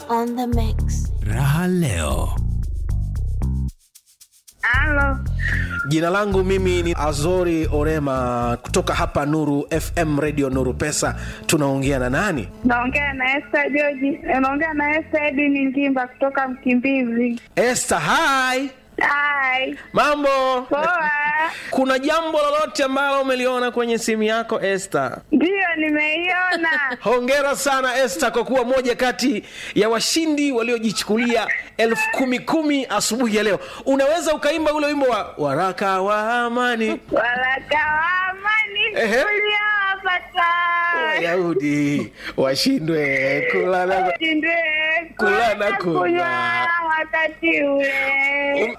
on the mix. Raha leo. Halo, Jina langu mimi ni Azori Orema kutoka hapa Nuru FM Radio Nuru Pesa. Tunaongea na nani? naongea na Esther George, naongea na Esther Edini Ngimba kutoka Mkimbizi. Esther, hi. Hai, Mambo? poa. Kuna jambo lolote ambalo umeliona kwenye simu yako Esther? Ndiyo, nimeiona. Hongera sana Esther kwa kuwa moja kati ya washindi waliojichukulia elfu kumi kumi asubuhi ya leo. Unaweza ukaimba ule wimbo wa waraka wa amani Waraka wa amani Ehe. uliowapata Wayahudi washindwe kula na shindwe Kula na kula kunywa. kunywa wakati ule.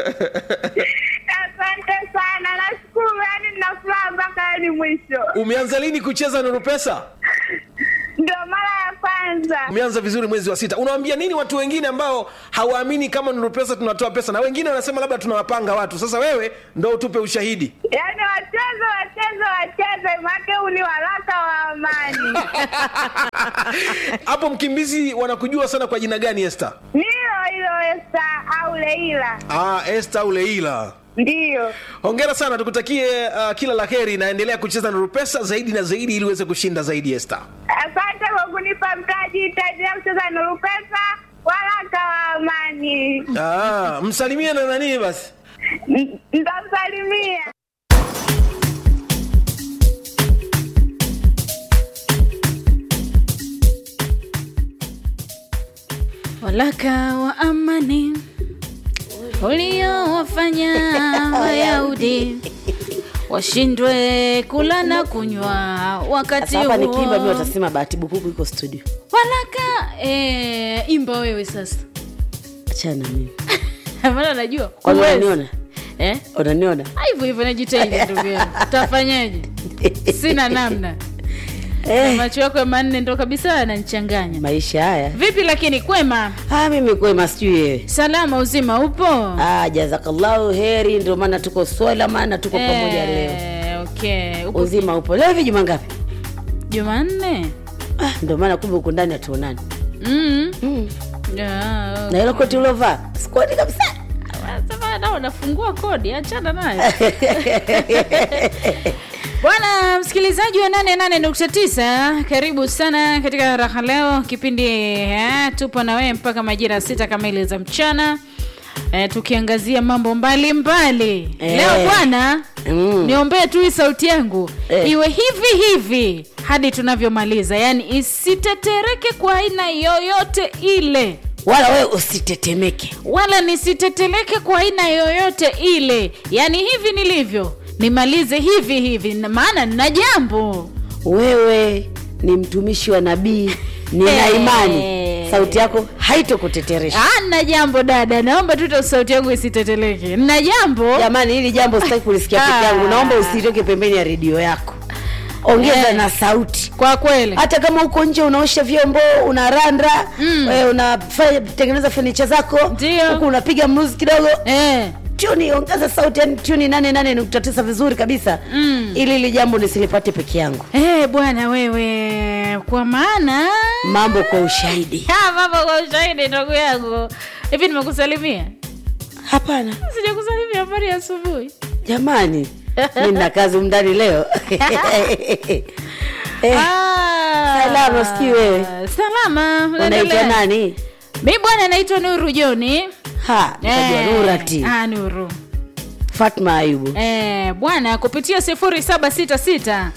Asante sana, nashukuru, yani nina furaha mpaka hadi mwisho. Umeanza lini kucheza Nuru Pesa? Ndio mara ya kwanza. Umeanza vizuri mwezi wa sita. Unawaambia nini watu wengine ambao hawaamini kama Nuru Pesa tunatoa pesa, na wengine wanasema labda tunawapanga watu? Sasa wewe ndo utupe ushahidi. Yaani wacheze wacheze wacheze, make huu ni waraka wa amani. Hapo Mkimbizi wanakujua sana kwa jina gani, Esther? Nilo hilo Esta au Leila, Ah, Esther Uleila. ndiyo. Hongera sana, tukutakie uh, kila la heri, naendelea kucheza Nuru Pesa zaidi na zaidi ili uweze kushinda zaidi, Esther. Asante kwa kunipa mtaji, itaendelea kucheza Nuru Pesa, waraka wa amani. Ah, msalimie na nani basi? N- Nitamsalimia. Walaka wa amani uliowafanya Wayahudi washindwe kula na kunywa wakati Sasa hapa nikiimba mimi huo. watasema bahati bukuku iko studio. Walaka eh, imba wewe sasa, Achana mimi. maana najua Kwani huwezi. unaniona? eh? Unaniona? Ah, hivyo hivyo najitahidi ndugu yangu, tafanyaje? Sina namna, Eh, macho yako ya manne ndo kabisa yananichanganya. maisha haya. Vipi lakini kwema, Ah, mimi kwema sijui wewe. salama, uzima upo? Ah, jazakallahu heri, ndio maana tuko swala, maana tuko pamoja leo. Eh, okay. Upo Uzima upo. Leo hivi juma ngapi? Jumanne. Ah, ndio maana kumbe uko ndani hatuonani. Mm. Mm. Yeah. Na hilo koti ulovaa, sikoti kabisa. Sasa nao unafungua kodi, achana nayo. Bwana msikilizaji wa 88.9, karibu sana katika raha leo kipindi eh, tupo na wewe mpaka majira ya sita kamili za mchana. Eh, tukiangazia mambo mbalimbali Eh. leo bwana Mm. niombee tu hii sauti yangu Eh. iwe hivi hivi hadi tunavyomaliza yaani isitetereke kwa aina yoyote ile Wala wewe usitetemeke. wala nisiteteleke kwa aina yoyote ile yaani hivi nilivyo nimalize hivi hivi na- maana nina jambo Wewe ni mtumishi wa nabii, nina Eh. imani sauti yako haitokuteteresha. Ah, nina jambo dada naomba tu ta- sauti yangu isiteteleke nina jambo Jamani, hili jambo sitaki kulisikia peke Ah. yangu. Naomba usitoke pembeni ya redio yako, ongeza Eh. na sauti. kwa kweli Hata kama uko nje unaosha vyombo, unaranda Mm. eh, unatengeneza fenicha zako, Ndio. huku unapiga mluzi kidogo, eh. tuni ongeza sauti, yani tuni nane nane nukta tisa vizuri kabisa Mm. ili hili jambo nisilipate peke yangu. Eh, bwana wewe kwa maana Mambo kwa ushahidi. Ah, mambo kwa ushahidi ndugu yangu hivi nimekusalimia Hapana sijakusalimia habari ya asubuhi jamani, mi nina kazi umndani leo eh, Ah, salama, sijui wewe. salama unaitwa unaendelea? nani? mi bwana naitwa nuru joni Ha, nikajua Eh, Nurati ah, nuru Fatma Ayubu. eh, bwana kupitia 0766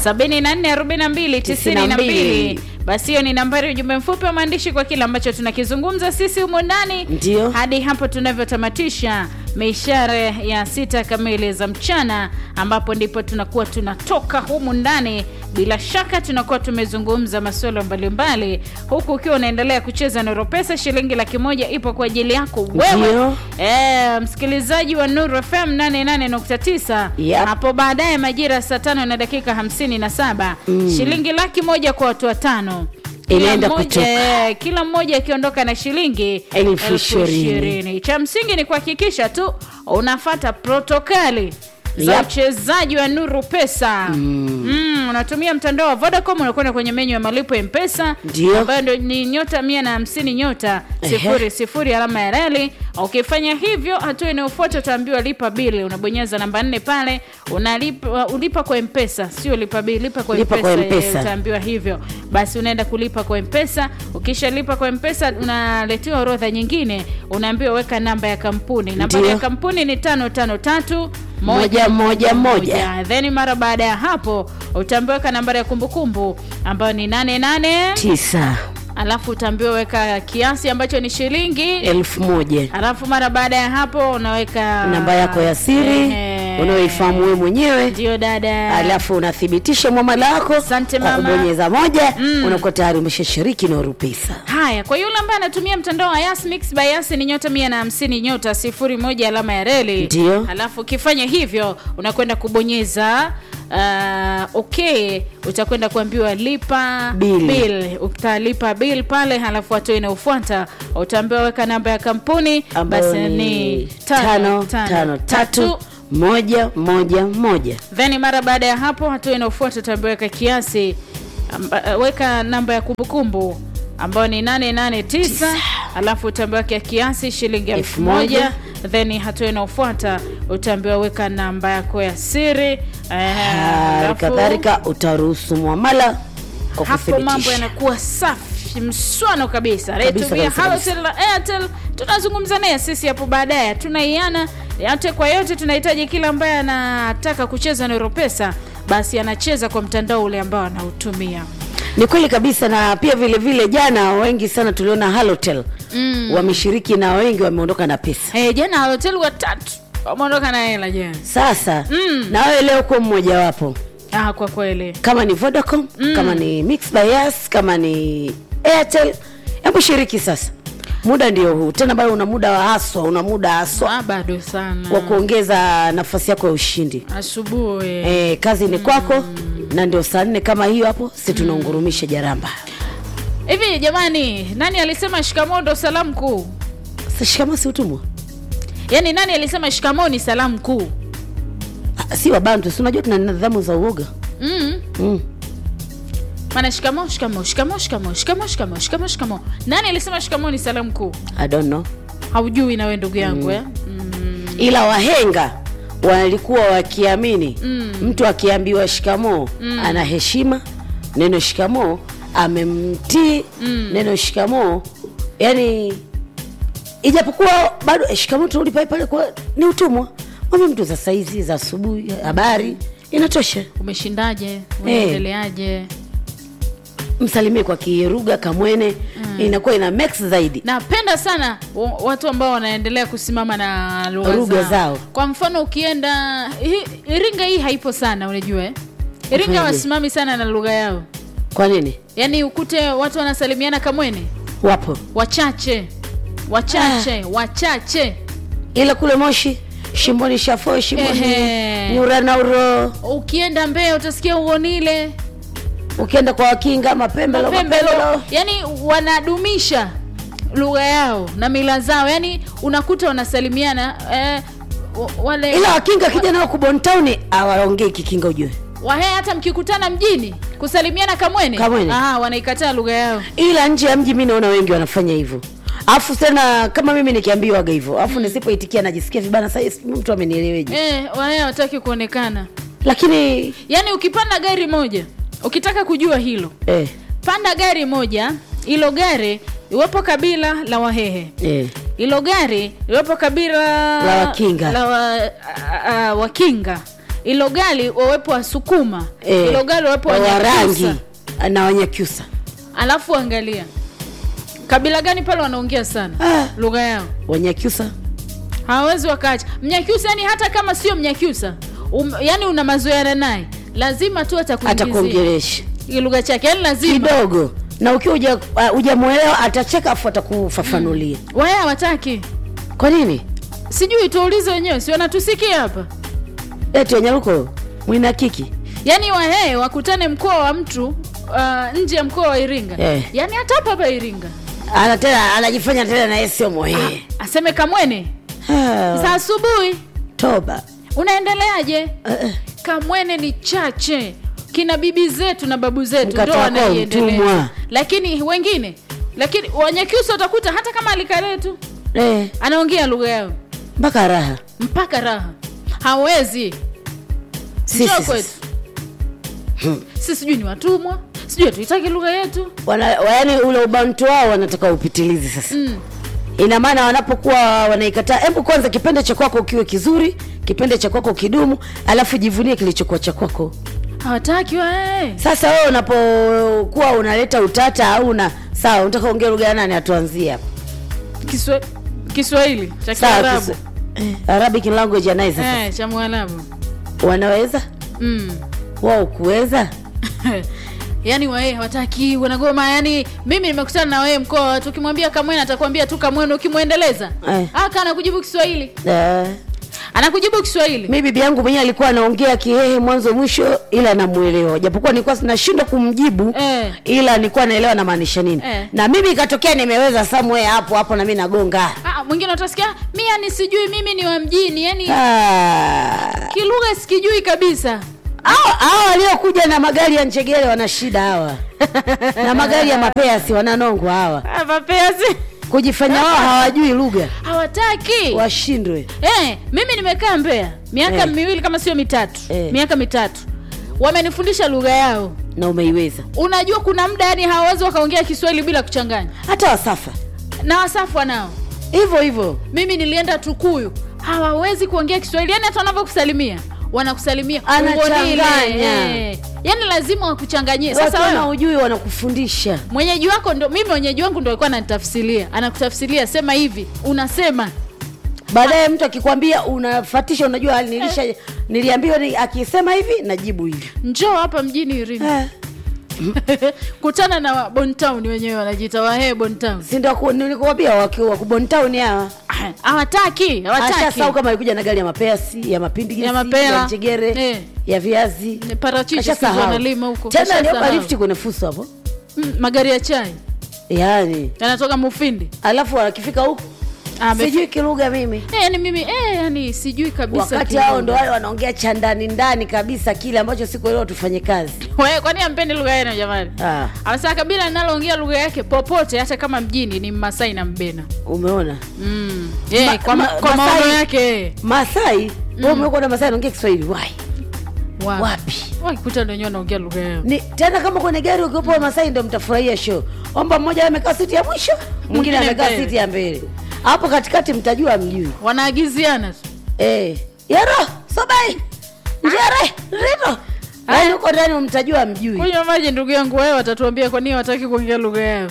744292 basi hiyo ni nambari ya ujumbe mfupi wa maandishi kwa kile ambacho tunakizungumza sisi humo ndani Ndio. hadi hapo tunavyotamatisha mishare ya sita kamili za mchana ambapo ndipo tunakuwa tunatoka humu ndani bila shaka tunakuwa tumezungumza masuala mbalimbali huku ukiwa unaendelea kucheza nuru pesa shilingi laki moja ipo kwa ajili yako wewe Ndio. e, msikilizaji wa nuru fm 88.9 Yep. hapo baadaye majira ya saa tano na dakika 57 mm. shilingi laki moja kwa watu watano Kila Inaenda mmoja- kutoka. eh, kila mmoja akiondoka na shilingi Elfu elfu ishirini. ishirini. cha msingi ni kuhakikisha tu unafata protokali za Yep. uchezaji wa nuru pesa mm. unatumia mtandao wa vodacom unakwenda kwenye menyu ya malipo ya mpesa Ndio. ambayo ndio ni nyota mia na hamsini nyota Ehe. sifuri sifuri alama ya reli ukifanya hivyo hatua inayofuata utaambiwa lipa bili unabonyeza namba nne pale unalipa ulipa kwa mpesa sio lipa bili lipa kwa Lipa kwa mpesa, M-Pesa. eh, utaambiwa hivyo basi unaenda kulipa kwa mpesa ukishalipa kwa mpesa unaletewa orodha nyingine unaambiwa weka namba ya kampuni nambari Ndio. ya kampuni ni tano tano tatu Moja, moja, moja. then mara baada ya hapo utaambiwa weka nambari ya kumbukumbu ambayo ni nane nane tisa alafu utaambiwa weka kiasi ambacho ni shilingi elfu moja alafu mara baada ya hapo unaweka namba yako ya siri Ehe. unaoifahamu wewe mwenyewe ndio dada alafu unathibitisha mwamala wako Asante kwa mama. kubonyeza moja unakuwa tayari umeshashiriki na urupesa haya kwa yule ambaye anatumia mtandao wa Yas Mix by Yas ni nyota mia na hamsini nyota sifuri moja alama ya reli Ndio. alafu ukifanya hivyo unakwenda kubonyeza uh, okay utakwenda kuambiwa lipa Bill. bill utalipa bill pale halafu hatua inayofuata utaambiwa weka namba ya kampuni ambayo basi ni tano tano tatu moja moja moja then mara baada ya hapo hatua inayofuata utaambiwa weka kiasi amba, weka namba ya kumbukumbu ambayo ni 889 alafu utaambiwa weka kiasi shilingi elfu Elfu moja moja. then hatua inayofuata utaambiwa weka namba yako ya siri eh, hali alafu kadhalika utaruhusu mwamala kwa hapo mambo kuthibitisha. yanakuwa safi mswano kabisa Kabisa, retumia kabisa, halotel na airtel tunazungumza naye sisi hapo baadaye tunaiana yote kwa yote tunahitaji kila ambaye anataka kucheza na Europesa basi anacheza kwa mtandao ule ambao anautumia ni kweli kabisa na pia vile vile jana wengi sana tuliona halotel mm. wameshiriki na wengi wameondoka na pesa hey, jana halotel watatu wameondoka na hela jana sasa mm. na wewe leo kuwa mmojawapo ah, kwa kweli kama ni vodacom mm. kama ni mix by Yas, kama ni airtel hebu shiriki sasa muda ndio huu tena bado una muda wa haswa una muda haswa ah, bado sana wa kuongeza nafasi yako ya ushindi asubuhi e, kazi ni kwako na ndio saa nne kama hiyo hapo si tunaungurumisha jaramba hivi jamani nani alisema shikamoo ndo salamu kuu Sasa shikamo si utumwa yaani nani alisema shikamoo ni salamu kuu Ah, si wabantu si unajua tuna nidhamu za uoga mm. mm. maana shikamo shikamo shikamo shikamo shikamo shikamo shikamo shikamo nani alisema shikamo ni salamu kuu I don't know. haujui nawe ndugu yangu eh? mm. ila wahenga walikuwa wakiamini mm. mtu akiambiwa shikamoo mm. ana heshima neno shikamoo amemtii mm. neno shikamoo yani ijapokuwa bado eh, shikamoo turudi pale pale kwa ni utumwa mwambie mtu za saizi za asubuhi habari inatosha umeshindaje unaendeleaje msalimie kwa kieruga kamwene mm. inakuwa ina max zaidi napenda sana wa- watu ambao wanaendelea kusimama na lugha Lugha zao. zao. kwa mfano ukienda hi- iringa hii haipo sana unajua eh? iringa Ufanyaje? wasimami sana na lugha yao kwa nini yaani ukute watu wanasalimiana kamwene wapo wachache wachache wachache ila kule moshi shimboni shafo shimboni Ehe. nyuranauro ukienda mbea utasikia uonile ukienda kwa wakinga mapembelo mapembelo mapembelo yani wanadumisha lugha yao na mila zao yani unakuta wanasalimiana eh, wa- wale ila wakinga kija nao kubontauni awaongei kikinga ujue wahe hata mkikutana mjini kusalimiana kamwene Kamwene. Aha, wanaikataa lugha yao ila nje ya mji mi naona wengi wanafanya hivyo alafu tena kama mimi nikiambiwaga hivyo alafu nisipoitikia najisikia vibana sasa sijui mtu amenieleweje eh, wahe hawataki kuonekana lakini yaani ukipanda gari moja ukitaka kujua hilo eh, panda gari moja hilo gari iwepo kabila la wahehe eh, hilo gari iwepo kabila La Wakinga. la wa, a, a, wakinga hilo gari wawepo wasukuma eh, hilo gari wawepo warangi wanyakyusa na wanyakyusa alafu angalia kabila gani pale wanaongea sana Ah. lugha yao wanyakyusa hawawezi wakaacha mnyakyusa yani hata kama sio mnyakyusa um, yani una mazoeana naye lazima tu atakuingizia atakuongelesha hii lugha chake yani lazima kidogo na ukiwa uja- uh, hujamwelewa atacheka afu atakufafanulia waya hawataki kwa nini sijui tuulize wenyewe si wanatusikia hapa eti wanyaruko mwina kiki yaani wahee wakutane mkoa wa mtu uh, nje ya mkoa wa iringa Eh. yaani hata hapa hapa iringa ana tena anajifanya tena naye sio mwehe aseme kamwene Ah, za asubuhi toba unaendeleaje kamwene ni chache kina bibi zetu na babu zetu ndo Mkata wako wanaiendeleza mtumwa. lakini wengine lakini wanyakyusa utakuta hata kama alikale tu eh, anaongea lugha yao mpaka raha mpaka raha hawezi Sisi Njoo sasa. kwetu si sijui ni watumwa sijui hatuitaki lugha yetu Wana- wa- yaani ule ubantu wao wanataka upitilizi sasa mm. ina maana wanapokuwa wanaikataa hebu kwanza kipende cha kwako kiwe kizuri kipende cha kwako kidumu alafu jivunie kilichokuwa cha kwako hawataki wae sasa wewe unapokuwa unaleta utata au una sawa unataka ongea lugha ya nani atuanzie hapa Kiswa, kiswahili cha sawa kiarabu kisa- eh, arabic language anaye sasa eh, cha mwarabu wanaweza mm. wao kuweza yaani wae hawataki wanagoma yani mimi nimekutana na wewe mkoa tukimwambia kamwene atakwambia tu kamwene ukimwendeleza Eh. aka anakujibu kiswahili Eh, anakujibu kiswahili mi bibi yangu mwenyewe alikuwa anaongea kihehe mwanzo mwisho ila namuelewa japokuwa nilikuwa nashindwa kumjibu Eh. ila nilikuwa naelewa namaanisha nini Eh. na mimi ikatokea nimeweza somewhere hapo hapo na mi nagonga Ah, mwingine utasikia mi yani sijui mimi ni wa mjini yani Ah. kilugha sikijui kabisa Hawa hawa waliokuja na magari ya njegere wana shida hawa na magari ya mapeasi wananongwa hawa Ah, mapeasi kujifanya wao hawajui lugha hawataki washindwe eh, mimi nimekaa mbea miaka Eh. miwili kama sio mitatu Eh. miaka mitatu wamenifundisha lugha yao na umeiweza unajua kuna muda yani hawawezi wakaongea kiswahili bila kuchanganya hata wasafa na wasafwa nao hivyo hivyo mimi nilienda tukuyu hawawezi kuongea kiswahili yani hata wanavyokusalimia wanakusalimia Anachanganya. ungonile. eh. yani lazima wakuchanganyie sasa wakiwa na wewe ujui wanakufundisha mwenyeji wako ndo mimi mwenyeji wangu ndo alikuwa ananitafsiria anakutafsiria sema hivi unasema baadaye mtu akikwambia unafatisha unajua hali nilisha niliambiwa ni, akisema hivi najibu hivi njoo hapa mjini irini eh. kutana na bontown wenyewe wanajiita wahee bontown si ndio ku- nilikuambia wakiwa kubontown hawa hawataki hawataki ashasau kama alikuja na gari ya mapeasi ya mapindi Ya mapera. ya njegere Eh. ya viazi Ni parachichi Kashasahau. siku wanalima huko tena Kashasahau. aliomba lifti kwenye fuso hapo Mm, magari ya chai yaani yanatoka mufindi alafu akifika huku Ah, mef- sijui kilugha mimi Eh, yani mimi eh, yani sijui kabisa wakati kilugha. hao ndo wale wanaongea cha ndani ndani kabisa kile ambacho sikuelewa tufanye kazi Wewe, kwani ampendi lugha yenu jamani ah, Asa kabila linaloongea lugha yake popote hata kama mjini ni Masai na Mbena. umeona Mm. Yeah, Ma- kwa, ma, ma- kwa maono Masai- yake. masai mm. umekuwa na masai anaongea kiswahili wai Wa- wapi Wakikuta ndio wenyewe wanaongea lugha yao. ni tena kama kwenye gari ukiwepo wa masai ndo mtafurahia show omba mmoja amekaa siti ya mwisho mwingine Mwingine amekaa mbele. siti ya mbele hapo katikati mtajua mjui Wanaagiziana tu. eh. yero sobai njere rito yaani huko ndani mtajua mjui Kunywa maji ndugu yangu wewe watatuambia kwa nini wataki kuongea lugha yao.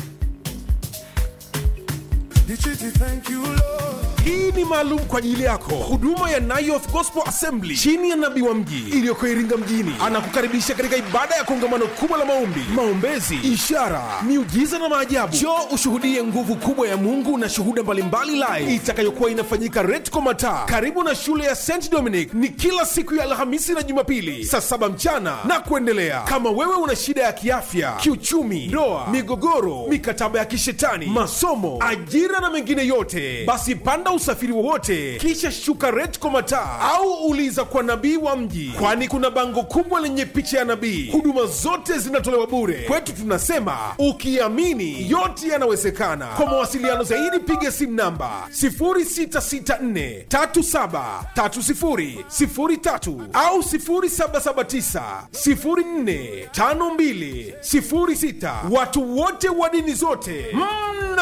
hii ni maalum kwa ajili yako huduma ya Nayoth Gospel Assembly chini ya nabii wa mji iliyoko Iringa mjini anakukaribisha katika ibada ya kongamano kubwa la maombi, maombezi, ishara, miujiza na maajabu. Njoo ushuhudie nguvu kubwa ya Mungu na shuhuda mbalimbali live itakayokuwa inafanyika Retco Mataa karibu na shule ya St Dominic. Ni kila siku ya Alhamisi na Jumapili saa saba mchana na kuendelea. Kama wewe una shida ya kiafya, kiuchumi, ndoa, migogoro, mikataba ya kishetani, masomo, ajira na mengine yote, basi panda usafiri wowote kisha shuka Retco Mataa au uliza kwa nabii wa mji, kwani kuna bango kubwa lenye picha ya nabii. Huduma zote zinatolewa bure. Kwetu tunasema ukiamini yote yanawezekana. Kwa mawasiliano zaidi piga simu namba 0664 37 30 au 0779 04 52 06. Watu wote wa dini zote mna